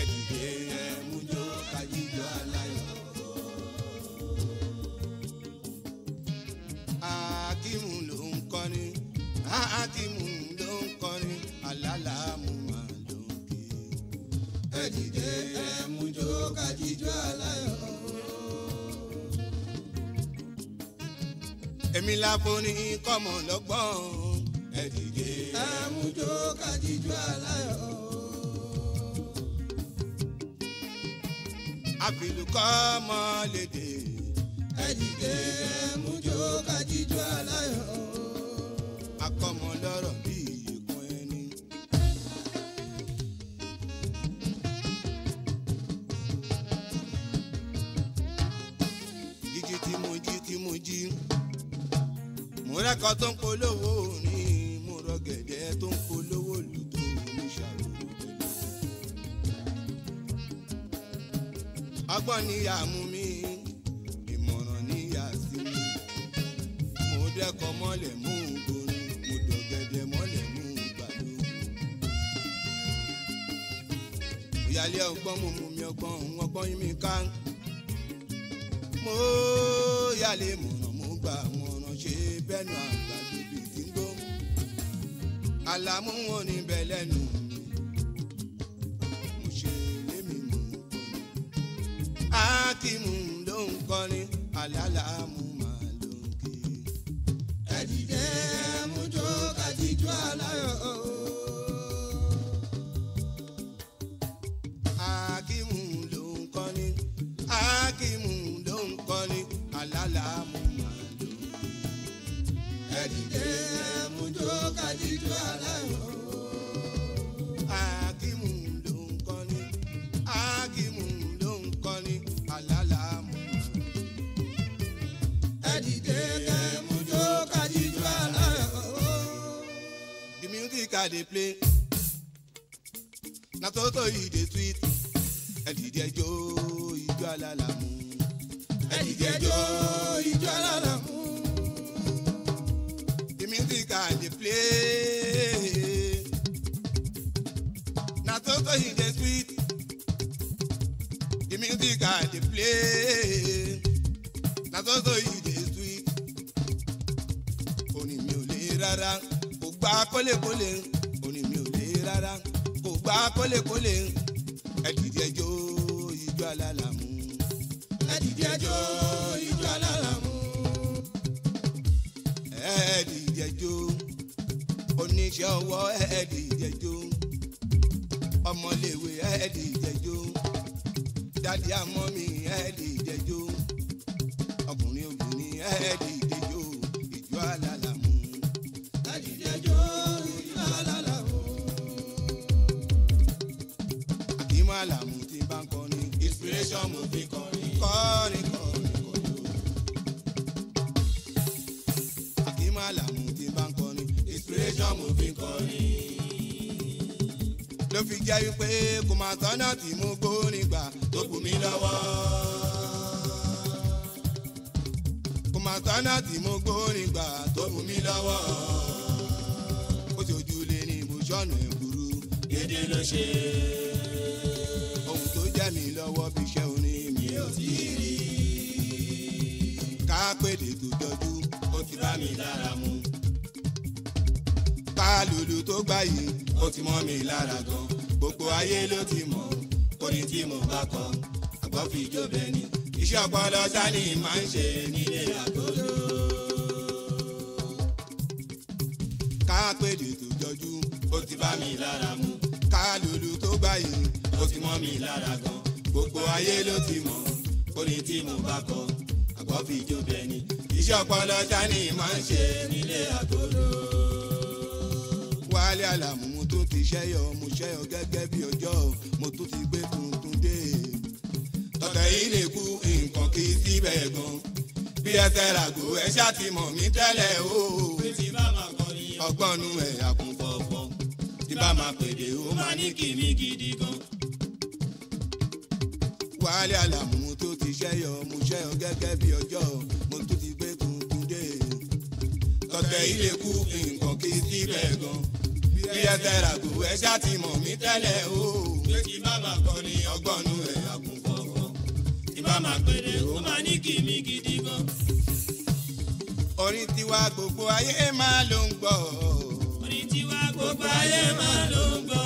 ẹ dìde ẹ mú jó kájíjọ aláyọ̀. Akímù ló ń kọrin, Akímù ló ń kọrin, alálàámú máa ló ń kí. Ẹ dìde ẹ mú jó kájíjọ aláyọ̀. Èmi lábo ní kọ́mọ lọ́gbọ́n, ẹ dìde ẹ mú jó kájíjọ aláyọ̀. àfìlùkọ́ mọ́ lédè. ẹ dìde mú jó kájíjọ aláyọ̀. akọ́mọ lọ́rọ̀ bí ìyẹ̀kùn ẹni. jíjí tí mo jí tí mo jí. mo rẹ́kọ̀ọ́ tó ń polówó ní mo rọ gẹ̀dẹ̀ tó ń polówó lùtò oníṣàwòrán tẹ̀lé. ọgbọ́n níyà mú mi ìmọ̀ràn níyà sí mi mo dẹ́kọ̀ mọ́lẹ̀ mú gorin mo dọ̀gẹ̀dẹ̀ mọ́lẹ̀ mú gbàdú. ìyálé ọgbọ́n mo mú mi ọgbọ́n òun ọgbọ́n yín mi ká mo yálé mọ̀ràn mo gbà mọ̀ràn ṣe bẹ́nu àgbàdo bíi tí ń gbó àlàmú wọn níbẹ̀ lẹ́nu mi mo ṣe lémi mú kọ́ni akimu ló ń kọrin alálàámú máa ló ń ké. ẹ dìde mú jó kájíjú aláyọ̀. akimu ló ń kọrin akimu ló ń kọrin alálàámú máa ló ń ké. ẹ dìde mú jó kájíjú aláyọ̀. akimu ló ń kọrin akimu ló ń kọrin alálàámú. ẹ dìde kẹ́ mú jó kájíjú aláyọ̀. the music i dey play na so so e dey sweet ẹ dìde jó ijó alálàámú. ẹ dìde jó ijó alálàámú. the music i dey play na so so e dey sweet. The music I dey play na so so e dey sweet. Orin mi ò lè rárá, kò gbá kólékólé. Orin mi ò lè rárá, kò gbá kólékólé. Ẹ dìde jó ijó alálàmú. Ẹ dìde jó ijó alálàmú. Ẹ dìde jó oníṣẹ́ ọwọ́ ẹ dìde jó ọmọléèwé ẹ dìde jó dádì àmọ́ mi ẹ dìde jó ọkùnrin obìnrin ẹ dìde jó ìjọ alálàmú. ẹ dìde jó ìjọ alálàmú. àkímọ́ àlàmú tí bá ń kọrin inspiration mo fi kọrin kọrin kọrin kọrin. àkímọ́ àlàmú tí bá ń kọrin inspiration mo fi kọrin ló fi jẹ́ wípé kò máa tọ́nà tí mo gbórin gbà tó bù mí lọ́wọ́. kò máa tọ́nà tí mo gbórin gbà tó bù mí lọ́wọ́. ó ti ojú lé ní ibùsọ̀nù ẹ̀kúrú. Dédé ló ṣe ohun tó jẹ́ mi lọ́wọ́ bí iṣẹ́ orin mi ò tí ì rí. ká pèdè tó jọjú ó ti bá mi lára mu. ká lùlù tó gbà yìí Ó ti mọ́ mi lára gan. Gbogbo ayé ló ti mọ̀. Orin tí mo bá kọ. Àgbọ̀ fi jó bẹ́ẹ̀ ni. Iṣẹ́ ọpọlọ sani máa ń ṣe nílé àgọ́dọ̀. ká pèdè tó jọjú Ó ti bá mi lára mu. ká lùlù tó gbà yìí Ó ti mọ́ mi lára gan. Gbogbo ayé ló ti mọ̀. Orin tí mo bá kọ. Àgbọ̀ fi jó bẹ́ẹ̀ ni. Iṣẹ́ ọpọlọ sani máa ń ṣe nílé àgọ́dọ̀. wálé àlàmú mo tún ti ṣẹ́yọ mo ṣẹ́yọ gẹ́gẹ́ bí ọjọ́ mo tún ti gbé tuntun dé. tọ̀tẹ̀ yìí lè kú nǹkan kí síbẹ̀ gan. bí ẹsẹ̀ ràgò ẹ ṣáà ti mọ̀ mí tẹ́lẹ̀ o. pé tí bá máa kọrin ọgbọ́n nu ẹ̀ àkùn fọ̀fọ̀ tí bá máa pèdè ó máa ní kìmí gidi gan. wálé àlàmú mo tún ti ṣẹ́yọ mo ṣẹ́yọ gẹ́gẹ́ bí ọjọ́ mo tún ti gbé tuntun dé. tọ̀tẹ̀ yìí lè kú nǹkan kí síbẹ̀ gan. bí ẹsẹ̀ ràgò ẹ ṣáà ti mọ̀ mí tẹ́lẹ̀ o. pé tí bá máa kọrin orin tiwa gbogbo ayé máa ló ń gbọ́. orin tiwa gbogbo ayé máa ló ń gbọ́.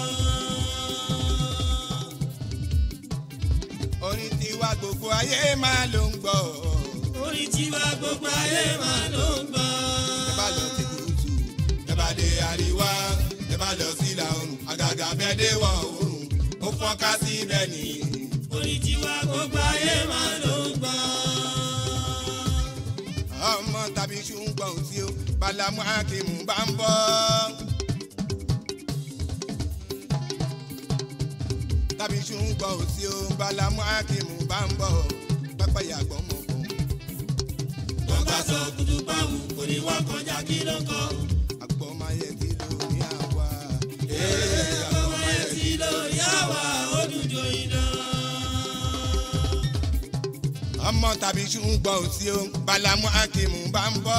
orin tiwa gbogbo ayé máa ló ń gbọ́. orin tiwa gbogbo ayé máa ló ń gbọ́. ẹ bá lọ sí gúúsù ẹ bá dé àríwá ẹ bá lọ sí ìlà oòrùn àgàgà bẹ́ẹ̀ dé wọ̀ oòrùn ó fọ́nká sí bẹ́ẹ̀ ni. orin tiwa gbogbo ayé máa ló ń gbọ́. ọmọ tàbí ṣùgbọ́n tí ó balamu akimu bá ń bọ́. tàbí ṣùgbọ́n tí ó balamu akimu bá ń bọ̀ pẹ́pẹ́ yàgbọ́n mọ̀ bọ̀. wọ́n bá sọ kutu báwù kò ní wá kọjá kí ló kọ́. àgbọ̀ máa yẹ kí ló ní àwa. ọmọ yẹn ti lórí àwa ó dùn jòyìn lọ. ọmọ tàbí ṣùgbọ́n tí ó balamu akimu bá ń bọ́.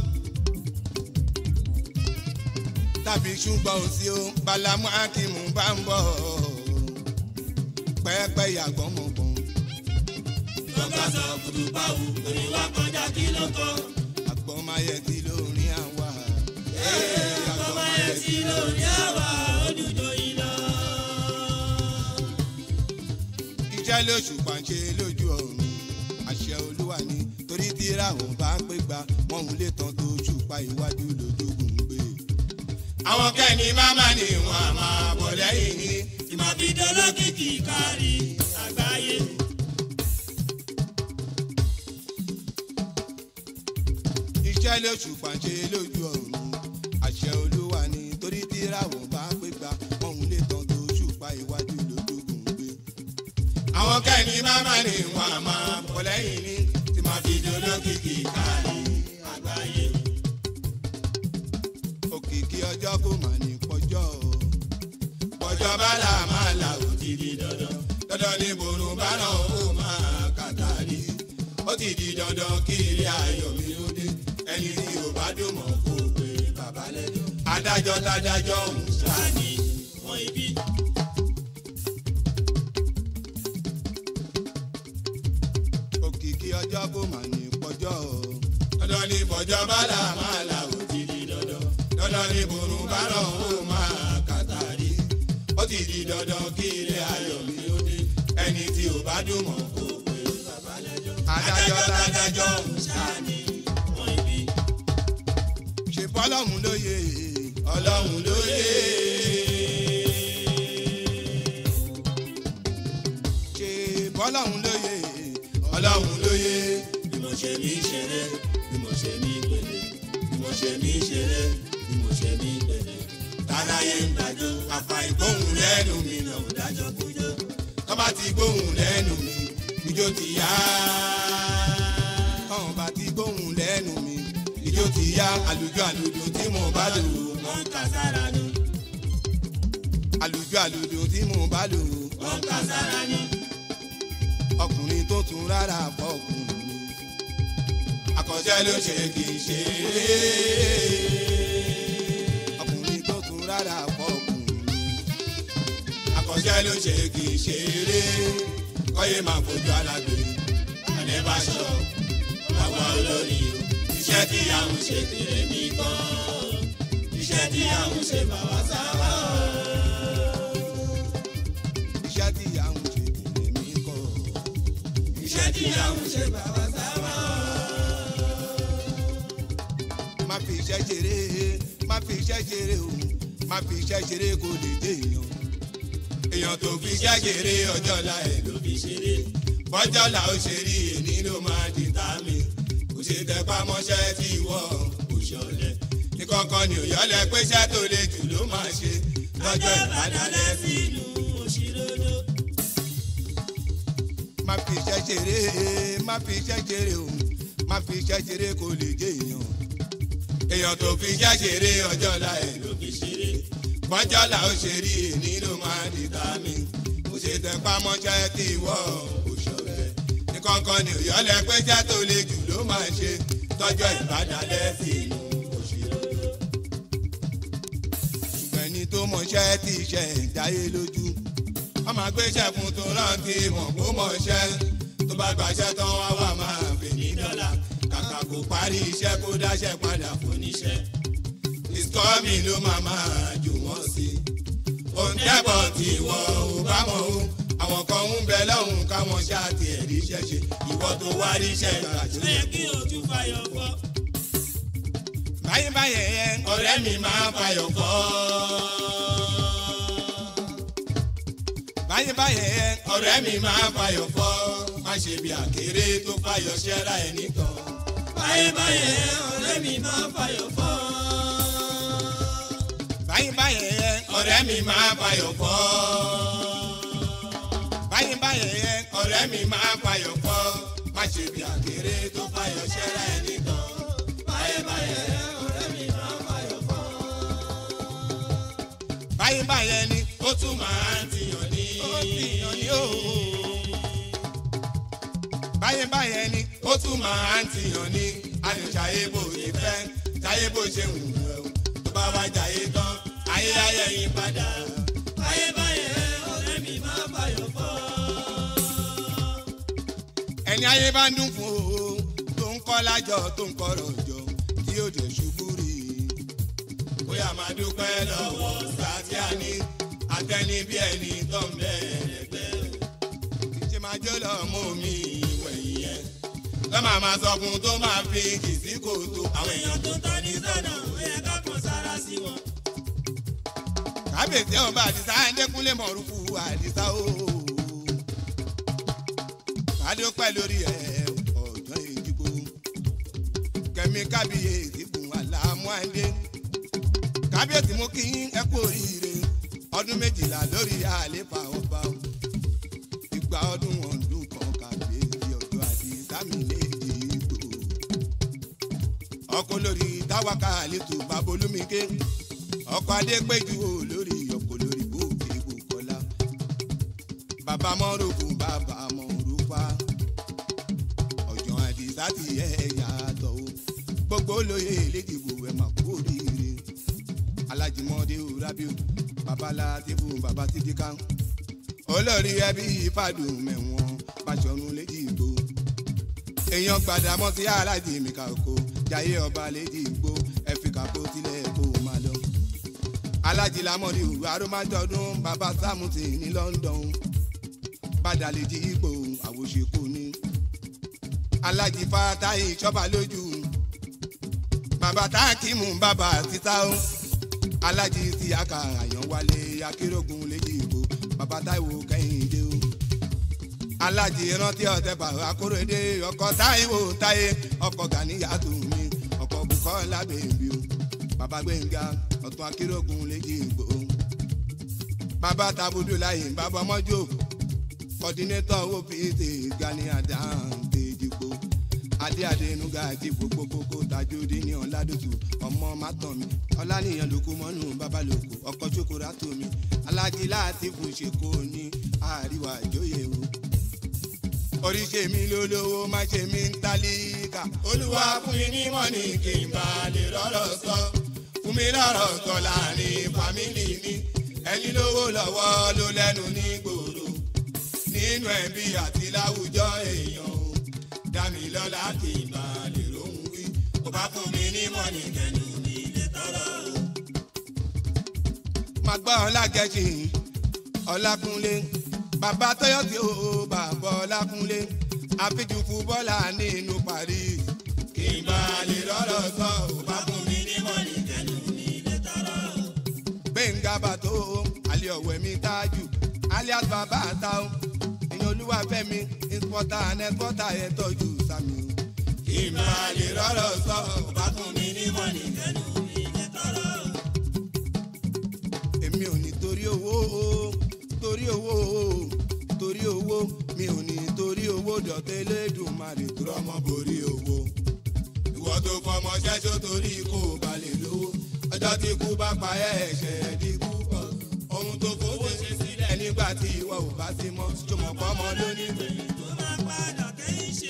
tàbí ṣùgbọ́n tí ó balamu akimu bá ń bọ̀ pẹ́pẹ́ yàgbọ́n mọ̀ bọ̀. wọ́n bá sọ kutu báwù kò ní wá kọjá kí ló kọ́. àgbọ̀n máa yẹ kí lórí àwa. ọmọ yẹn ti lórí àwa ó dùn jòyìn lọ. iṣẹ́ lóṣù pàṣẹ lójú ọ̀run àṣẹ olúwa ni torí tíra ò bá pé gba wọn ò lè tán tó ṣùpá iwájú lójúgùn gbé. àwọn kẹ́ni máma ni wọ́n á máa bọ̀ lẹ́yìn ní. tí máa fi dolókìkí kárí àgbáyé. iṣẹ́ lóṣù pàṣẹ lójú ọ̀run àṣẹ olúwa ni torí tíra ò bá pé gba wọn ò lè tán tó ṣùpá iwájú lójúgùn gbé. àwọn kẹ́ni máma ni wọ́n á máa bọ̀ lẹ́yìn ní. tí máa fi dolókìkí kárí àgbáyé. òkìkí ọjọ́ kò mà ní pọ́jọ́ o. pọ́jọ́ bá là máa là ó ti di dandan. dandan ni bòrùn bá náà ó máa kàtàrí. ó ti di dandan kí ilé ayọ̀ mi ó dé. ẹni tí ò bá dùn mọ́ kó pé bàbá lẹ́jọ́. adájọ́ tádájọ́ ń sá. Sani wọn ibi. òkìkí ọjọ́ kò mà ní pọ́jọ́ o. dandan ni pọ́jọ́ bá là máa là ó ti di dandan. dandan ni bòrùn bá náà ó máa kàtàrí. ó ti di dandan kí ilé ayọ̀ mi ó dé. ẹni tí ò bá dùn mọ́ kó pé bàbá lẹ́jọ́. adájọ́ tádájọ́ ń sá. Sani wọn ibi. ṣe bọ́lọ́hún lóye ọlọ́hún lóye. ṣe bọ́lọ́hún lóye ọlọ́hún lóye. Bí mo ṣe ní ṣeré, bí mo ṣe ní pèlè, bí mo ṣe ní ṣeré, bí mo ṣe ní pèlè. tàlàyé ń dájọ́ afa ìgbóhùn lẹ́nu mi náà ò dájọ́ kújọ́. tọ́ba ti gbóhùn lẹ́nu mi ijó ti yá. tọ́wọ́n bá ti gbóhùn lẹ́nu mi ijó ti yá àlùjọ àlùjọ tí mo bá lò ó. Wọ́n ń kà sára ni, àlùjọ àlùjọ tí mo bá lò ó. wọ́n ń kà sára ni. ọkùnrin tó tún rárá fọkùnrin àkọsẹ́ ló ṣe kì í ṣe ọkùnrin tó tún rárá fọkùnrin àkọsẹ́ ló ṣe kì í ṣe eré kọ́yé máa fojú alágbè àdébáṣọ àwa olórí Iṣẹ́ tí àwọn ṣe tèrè mí kọ́, iṣẹ́ tí àwọn ṣe bàbá sábà. iṣẹ́ tí à ń ṣe tèmi mí kọ́ Iṣẹ́ tí àwọn ṣe bàbá sábà. má fi iṣẹ́ ṣeré má fi iṣẹ́ ṣeré o má fi iṣẹ́ ṣeré kó lè dé èèyàn èèyàn tó fi iṣẹ́ ṣeré ọjọ́ la ẹ̀ ló Ló fi ṣeré, bọ́jọ́ là ó ṣe rí èní ló máa di tá mi kò ṣe tẹpá mọ́ṣẹ́ tí ìwọ kò ṣọlẹ̀ ìkọ̀kan ni òyọ́lẹ̀ pé iṣẹ́ tó le jù ló máa ṣe lọ́jọ́ ọjọ́ ìbàdàn ìbàdàlẹ̀ sínú òṣìlódó. má fi iṣẹ́ ṣeré má fi iṣẹ́ ṣeré o má fi iṣẹ́ ṣeré kó lè dé èèyàn èèyàn tó fi iṣẹ́ ṣeré ọjọ́ la ẹ̀ ló Ló fi ṣeré, bọ́jọ́ là ó ṣe rí èní ló máa di tá mi kò ṣe tẹpá mọ́ṣẹ́ tí ìwọ kò ṣọlẹ̀ ìkọ̀kan ni òyọ́lẹ̀ pé iṣẹ́ tó le jù ló máa ṣe lọ́jọ́ ìbàdàn sínú òṣìlódó. ṣùgbọ́n ẹni tó mọṣẹ́ tí iṣẹ́ ẹ̀ dáyé lójú wọ́n máa gbéṣẹ́ fún tó rántí mọ̀ kó mọṣẹ́ tó bá gbàṣẹ́ tán wá wà máa fè ní dọ́là kàkà kò parí iṣẹ́ kó dáṣẹ́ padà fóníṣẹ́ ìsọ́mi ló máa máa jù wọ́n sí òun tẹ́bọ̀ tí ìwọ ò bá mọ̀ o àwọn kan ń bẹ lọ́hùn káwọn ṣáàtì ẹ̀rí iṣẹ́ ṣe ìwọ tó wá rí iṣẹ́ gbà tó ṣé kí o tún fàyọ̀ fọ́. báyìí báyìí ẹ ọ̀rẹ́ mi máa fàyọ̀ fọ́. báyìí báyìí ẹ ọ̀rẹ́ mi máa fàyọ̀ fọ́ má ṣe bí àkèré tó fàyọ̀ ṣẹ́ra ẹ̀ nìkan. báyé báyé ọ̀rẹ́ mi máa fàyọ̀ fọ́. báyìí báyìí ẹ ọ̀rẹ́ mi máa fàyọ̀ fọ́. báyìí báyìí ẹ ọ̀rẹ́ mi máa fàyọ̀ fọ́ má ṣe bí àkèré tó fàyọ̀ ṣẹ́ra ẹ̀ nìkan. báyé báyé ọ̀rẹ́ mi máa fàyọ̀ fọ́. báyìí báyìí ẹ ni ó tún máa ń tiyàn ní. ó tìyàn ní o. báyìí báyìí ẹ ni ó tún máa ń tiyàn ní. àníṣàyè bò ní fẹ́ ṣàyè bó ṣe wù ú ẹ̀ o. tó bá wá jàyè tán ayé ayé yín padà. báyé báyé ọ̀rẹ́ mi máa fàyọ̀ fọ́. ẹni ayé bá ń dún fún o tó ń kọ́ lájọ tó ń kọ́rọ̀ jọ tí yóò jẹ́ ṣubú rí i. bóyá máa dúpẹ́ lọ́wọ́ sátíà ní atẹ́ni bí ẹni tó ń bẹ̀rẹ̀ gbẹ́. ṣe máa jẹ́ lọ mú mi ìwẹ̀yìn yẹn lọ́mọ máa sọ fún tó máa fi kì sí kòtò àwọn èèyàn tó tọ́ ní sọ́nà ó yẹ ká kàn sára sí wọn. kábíyèsí ọba àdìsá ẹ̀ńdẹ́kúnlé mọ̀rúfù àdìsá o. kádópẹ́ lórí ẹ̀ ọ̀dọ́ ìdìbò kẹ́mi kábíyèsí fún àlàmú àndé kábíyèsí mú kí ẹ kú oríire ọdún méjìlá lórí àléfà ọba o ìgbà ọdún ọdún kan kábíyèsí ọjọ́ àdìsá mi lè dìbò ọkọ lórí táwákà àlètò babolúmíké ọkọ adépéjú olórí ọkọ lórí bòkè bòkọlá bàbá mọ́rùkù bàbá mọ́rùfà ọ̀jọ̀ àdìsá ti yẹ yàtọ̀ o gbogbo olóye lẹ́dìbò ẹ̀ máa kú oríire alájìmọ́dé rábíò babalá tìbú bàbá tìdíkà olórí ẹbí ìfàdùn mẹ́wọ̀n pàṣọnù lẹ́dìbò èèyàn gbàdámọ́ sí aláàjì mi kàkó jayé ọba lẹ́dìbò ẹ̀fíkà kó tilẹ̀ kó máa lọ alájí lamọ́ni òwú arómájọ́dún bàbá sámùtì ní London bàdàlejì ipò àwòṣekù ní alájí fatahi ìṣọ́ba lójú bàbá tákìmù bàbá títà ó alájí ti aka àyànwálé akérògùn lèjì ìbò bàbá táìwò kẹ́hìndé ó alájí rántí ọ̀tẹ̀ bàbá akórèdé ọkọ̀ táìwò táyé ọkọ̀ gàníyàtò mi ọkọ̀ bùkọ́lá bèbí ó bàbá gbẹ̀ngà ọ̀tún akérògùn lèjì ìgbò bàbá tabudu láyé bàbá mọ́jọ́ kọ́dínétọ̀ opt gani àdáǹtẹ̀ ìdìbò adé adénúgà àti gbogbogbò tajúdé ní ọ̀làdùtù ọmọ mátọ̀mí ọ̀lànìyàn lóko mọ́nù babalòkò ọkọ̀ chokora tómi alájí láti fún ṣèkó ní àríwá ìjòyè o oríṣi mi lólówó má ṣe mí ń tálíkà olúwa fún mi ní mọ́nì kí n bá lè rọ́rọ̀ sọ fún mi lọ́rọ̀ sọ láàrin fámìlì mi ẹni lówó lọ́wọ́ ló lẹ́nu ní gbòòrò nínú ẹbí àti láwùjọ èèyàn o dá mi lọ́lá kí n bá lè rohùn wí kó bá fún mi ní mọ́nì kẹ́nu mi lè tọrọ o. máa gbọ́ ọlágẹ́jì ọlákúnlé bàbá tọ́yọ̀tì ó bàbá ọlákúnlé àfijù fúbọ́là nínú Paris kí n bá lè rọ́rọ̀ sọ kó bá fún mi ní mọ́nì kẹ́nu mi lè tọrọ o. gbẹ̀ngà bàtó alẹ́ ọ̀wẹ́ mi tájù alias bàbá àtàwọn èèyàn olúwàfẹ́mi ìspọ́tà anẹ́spọ́tà ẹ̀ tọ́jú sami o. kí n bá lè rọ́rọ̀ sọ kó bá fún mi ní mọ́nì kẹ́nu mi lè tọrọ o. èmi ò ní torí owó o torí owó o torí owó mi ò ní torí owó dọ̀tẹ́ lẹ́dùnmarè tó rọ́mọ borí owó. ìwọ tó fọmọ ṣẹ́ṣó torí kó o bá lè lówó ọjọ́ tí kú bá pa ẹ́ ẹ̀ṣẹ̀ dínkù pọ̀ ohun tó fowó ṣe sílẹ̀ nígbà tí ìwọ ò bá sí mọ́ jọmọ̀ pọ́mọ lónìí gbẹ̀yìn tó máa padà kẹ́yìn ṣe.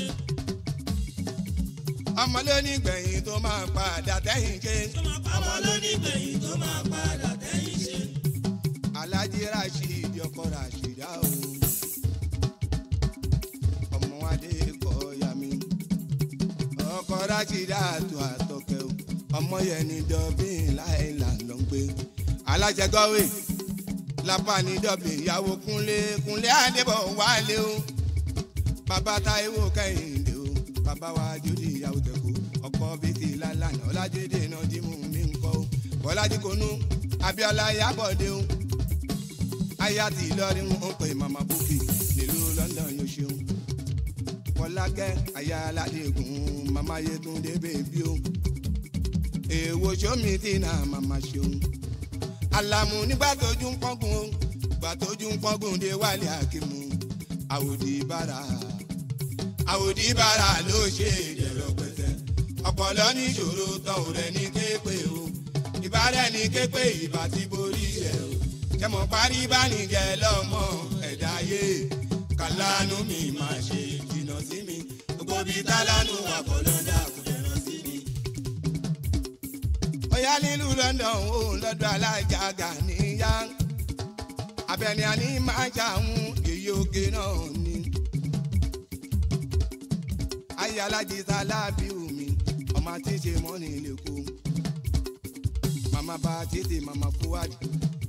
ọmọ lónìí gbẹ̀yìn tó máa padà tẹ́yìn ṣe. tó máa pamọ́ lónìí gbẹ̀yìn tó máa padà kẹ́yìn ṣe. Alhaji Rasheed ọkọ Rashida o ọmọ adé kọ ya mi ọkọ Rasheed. rashida àtò àtọkẹ o ọmọ yẹn ní dọbìn láìlà ló ń gbé alájẹ gọwé lápá ní dọbìn ìyàwó kúnlé kúnlé àdébọ̀ wálé o bàbá táíwò kẹ́hìndé o bàbá wa jòdì ìyàwó tẹ̀kọ́ ọkọ bíkì lálànà ọlájúdé náà jímù mí ń kọ́ o bọ́lájí konú abiola yabọ̀dé o aya ti Ìlọrin ń pè màmá búkì nílùú London yóò ṣeun fọlákẹ́ aya aládégún màmá yẹtúndé bèbí o èèwọ̀ sómi tí nà màmá ṣeun alamu nígbà tójú ń pọ́gùn o gbà tójú ń pọ́gùn dé wálé àkìmù àwòdì bára àwòdì bára ló ṣe ìdẹ̀rọ̀ pẹ̀tẹ́ ọpọlọ níṣòro tán ò rẹ ní képe o ìbára ẹni képe ìbá ti borí ẹ o kẹmọ parí bánijẹ lọmọ ẹ̀dá ayé kàlánú mi máa ṣe jìnnà sí mi gbogbo bíi tálánú àkọlọ́dà kò dẹ̀rọ sí mi. Ọ̀yá nílùú London ó lọ́dọ̀ alájà Gàníyà abẹni àní máa ṣàwọn èyí oge náà ni. ayé alájí sálábì omi ọmọ tí ń ṣe mọ́ni lẹ́kọ̀ọ́ màmá bá tètè màmá fúwádìí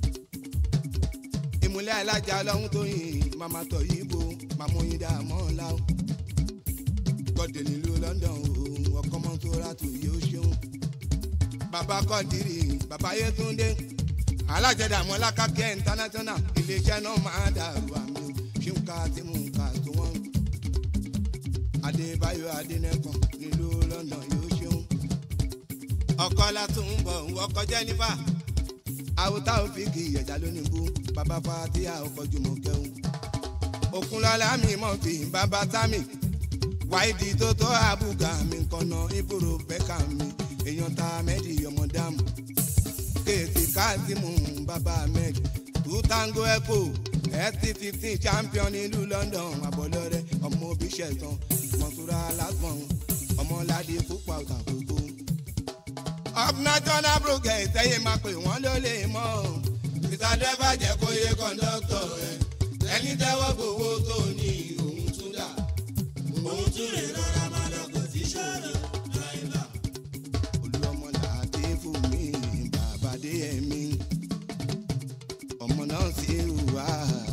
ìmúlẹ̀ alájà ọlọ́run tó yìn màmá tọ̀ yìí bo màmú yín dá mọ́ ọ́n láwọn. gbọ́dọ̀ nílùú London òun ọkọ̀ mọ́tò rátù yóò ṣeun. bàbá kọ́ndìrì bàbá yétúndé alájẹdàmọ́ lákàkẹ́ international iléeṣẹ́ náà máa dàrú àmì o ṣé ń ka tí mò ń ka tó wọ́n. adébáyọ̀ adẹ́nẹ́kàn nílùú London yóò ṣeun. ọkọ látún bọ̀ ọkọ jẹ́nífà àwòtá òfìkì ìyẹ̀jà lónìí bú bàbá fatia ọkọ̀ jùmọ̀ kẹun. òkunlọ́lá mi mọ̀ fi bàbá támì wáìdì tó tó àbúgà mi kànnà ìbúrò bẹ́kà mi èèyàn ta mẹ́dì ọmọ dàmú. kéètì káàtìmù bàbá ahmed two tango echo st fifteen champion nílùú London àbọ̀lọ́rẹ́ ọmọ òbí ṣẹ̀tàn mọ̀túrà lásán ọmọládé púpọ̀ àtàkùkù ọ̀pọ̀nàjọ́nà brugẹ̀ ìtẹ́yẹ máa pè wọ́n ló lè mọ́ o. ìsàdé bàjẹ́ kó yé kọ́ńdọ́tọ̀ rẹ̀ ẹni tẹ́wọ́ gbowó tó ní òun tún dà. òun tún lè rọra máa lọ kò sí ṣòro láìla. olùọmọ làdé fún mi bàbá dé ẹ̀mí ọmọ náà sì hùwà.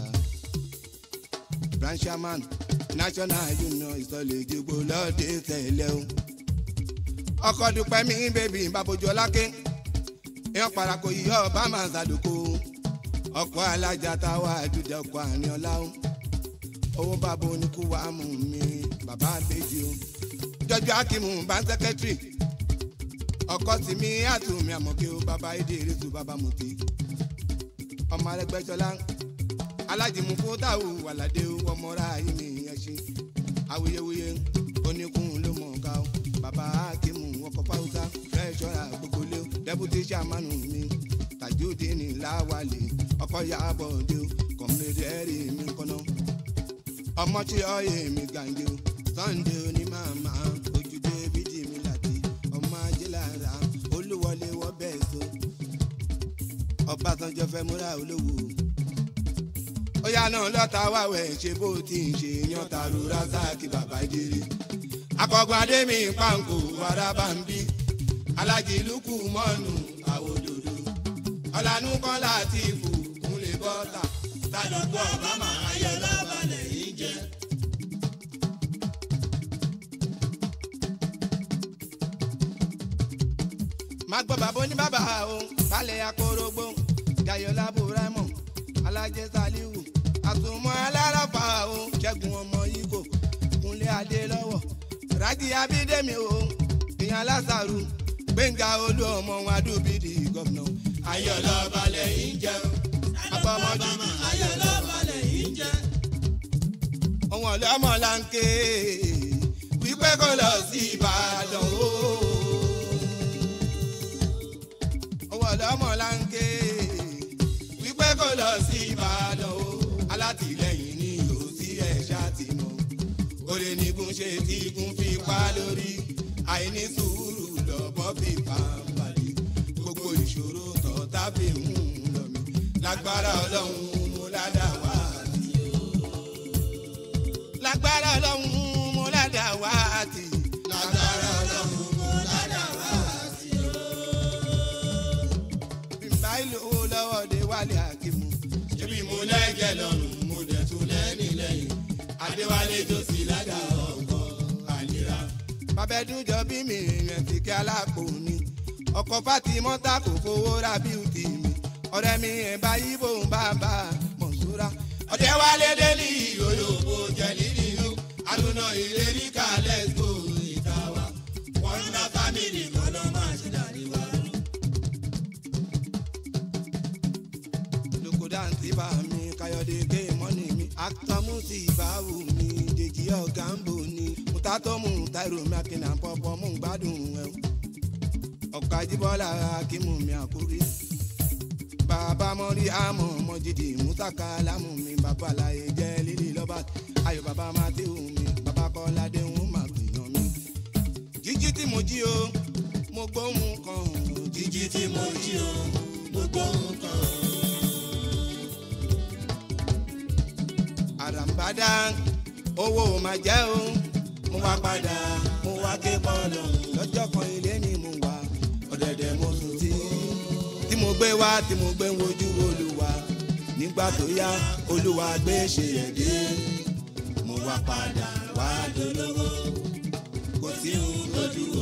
branchaman national union ìsọ̀lẹ̀ ìdìbò lọ́ọ̀dẹ tẹ̀lé o ọkọ dúpẹ́ mi bèbí babojú ọlákẹ́ èèyàn parako yíyọ ọba máa ṣàdókò ọkọ alájà táwa àdúdà ọkọ àárín ọlá o owó bàbá oníkú wa mú mi bàbá àbèjì o jọjọ akimu bá ń sẹkẹtìrì ọkọ tìmí àtúnmí àmọ̀kẹ́ o bàbá èdè ìrètò bàbá mọ̀tẹ́ ọmọ arẹgbẹsọlá alájìmú fún táwù wàládé o ọmọra yìí mi yẹn ṣe awuyewuye oníkun ló mọ̀ ká o bàbá akimu ọkọ̀ fáwùsá fẹ́ẹ́sọ̀rà gbogbo lé o dẹ́bùtì sàmánù mi tajudeen láwàlẹ̀ ọkọ̀ yàbọ̀ dé o kọ̀mílẹ́dẹ́rì mi kọ́nà ọmọ tí ọyẹ mi gàǹdé o sunday oní màmá ojúde bídì mi láti ọmọ ajélára olúwọlé wọ bẹ́ẹ̀ so ọbásanjọ́ fẹ́ múra olówó ó yá náà lọ́ta wáwẹ̀ ṣe bó ti ń ṣe yan tàrú rásáàkì bàbá ìdírí akọgun adémi pàǹkó waraba ń bí alájí lukú mọ́nù àwòdòdó ọ̀lànà kọ́lá àti ìfò kúnlẹ̀ bọ́tà tàdókò ọ̀bámà ayé lọ́balẹ̀ yìí jẹ́. má gbọ́ bàbá ní bàbá o sálẹ̀ akórógbó jayọ̀lá buraimọ̀ alájẹ saliwu àtùmọ̀ aláràfà o ṣẹ́gun ọmọ yíkò kúnlé adé lọ́wọ́ rájí abídẹ́mi o ìyàn lásàrù gbẹ̀ngà olú ọmọ wọn adúbídì gọ́vnà ayọ̀ lọ́balẹ̀ yìí jẹ́ o. abọ́mọdé ọ̀bámà ayé lọ́balẹ̀ yìí jẹ́. ọ̀wọ́n ọlọ́mọ là ń ké wípé kó lọ sí ìbàdàn o. ọ̀wọ́n ọlọ́mọ là ń ké wípé kó lọ sí ìbàdàn o. alátìlẹyìn ni yóò sí ẹ̀ṣá ti mọ̀ oore nígun ṣe tí igun fi pa lórí àìní sùúrù lọ́bọ̀ fi pàǹpàdé gbogbo ìṣòro tọ̀tà fi ń lọ mí lágbára ọlọ́run mo ládàá wá sí lágbára ọlọ́run mo ládàá wá àti. lágbára ọlọ́run mo àlejò sí ládà ọkọ̀ àlera. babẹ́dújọ bí mi rìn tí kí alápò ni ọkọ̀ fatimọ́ta kò fowó ra bíútì mi ọ̀rẹ́ mi ẹ̀ bá yíbo ń bá bá mọ̀ṣúra. ọ̀dẹ́ wálé délì olóko jẹ̀lí nínú àdúná ìlérí kalẹ̀ tó ìta wa. wọ́n ń ná fámìlì kan lọ́ máa ṣe dàrí wa. lukudanti bá mi káyọ̀dé ké mọ́nì mi akitamu ti bá wù mí dèjì ọ̀gá ń bò ní mutatomu tairo mi akínà pọ̀pọ̀ mú gbádùn ẹ̀ ọ̀ka jíbọ́lá akímù mi àkúrí bàbá mọ́rí àmọ́ mọ́jìdì mùsàkà lámù mi bàbá àlàyé jẹ́ lílì lọ́ba ayọ̀ bàbá matthew mi bàbá kọ́ládé ń má gbìyàn mi jíjí tí mo jí o mo gbóhùn kan o, jíjí tí mo jí o gbogbo nǹkan. àràǹbádá owó máa jẹ́ o mo wá padà mo wá ké bọ́ọ̀lù lọ́jọ́ kan ilé ni mo wà ọ̀dẹ̀dẹ̀ mo sùn tí tí mo gbé wá tí mo gbé ń wojú olúwa nígbà tó yá olúwa gbé ṣe ẹ̀dẹ́ mo wá padà wá dolówó kò sí ohun lójú